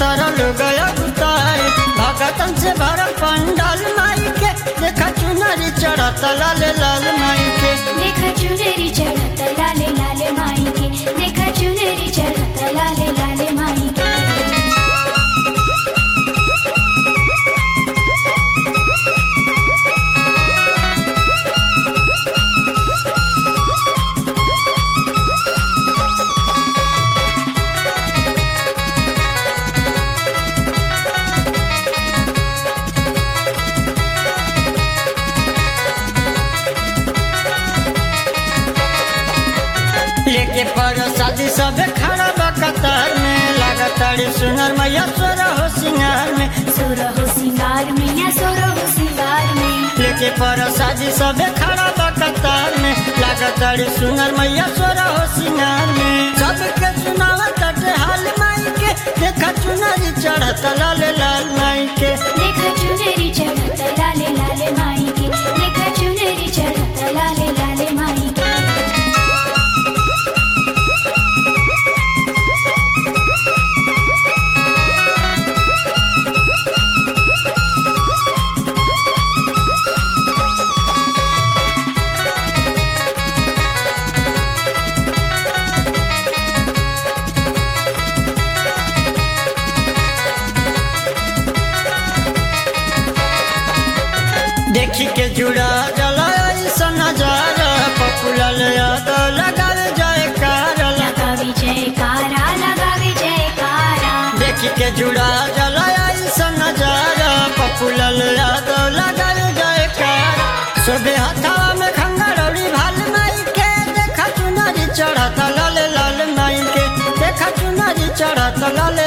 सारा लोग गुताए भगतन से भरल पंडाल माई के देखा चुनरी चढ़त लाल लाल माई के देखा चुनरी चढ़त लाले लाले माई के देखा चुनरी चढ़त लाले लाले माई के लेके पर शादी सब खड़ा बा कतार में लागताड़ी सुनर मैया सोरा हो सिंगार में सोरा हो सिंगार में या सोरा हो सिंगार में लेके पर शादी सब खड़ा बा कतार में लागताड़ी सुनर मैया सोरा हो सिंगार में सबके सुनावा तटे हाल माई के देखा चुनरी चढ़त लाल लाल माई के देखा चुनरी चढ़त लाले लाले माई के देखा चुनरी चढ़त लाले लाले माई के देखी के जुड़ा जला ऐसा नजारा पपुलल याद लगावे जाए कारला लगावे जयकारा लगावे जयकारा देखी के जुड़ा जला ऐसा नजारा पपुलल याद लगावे जाए कार सुबह हथावा में खंगरौड़ी भाल माई के देखा चुनरी चढ़त लाल लाल माई के देखा चुनरी चढ़त लाल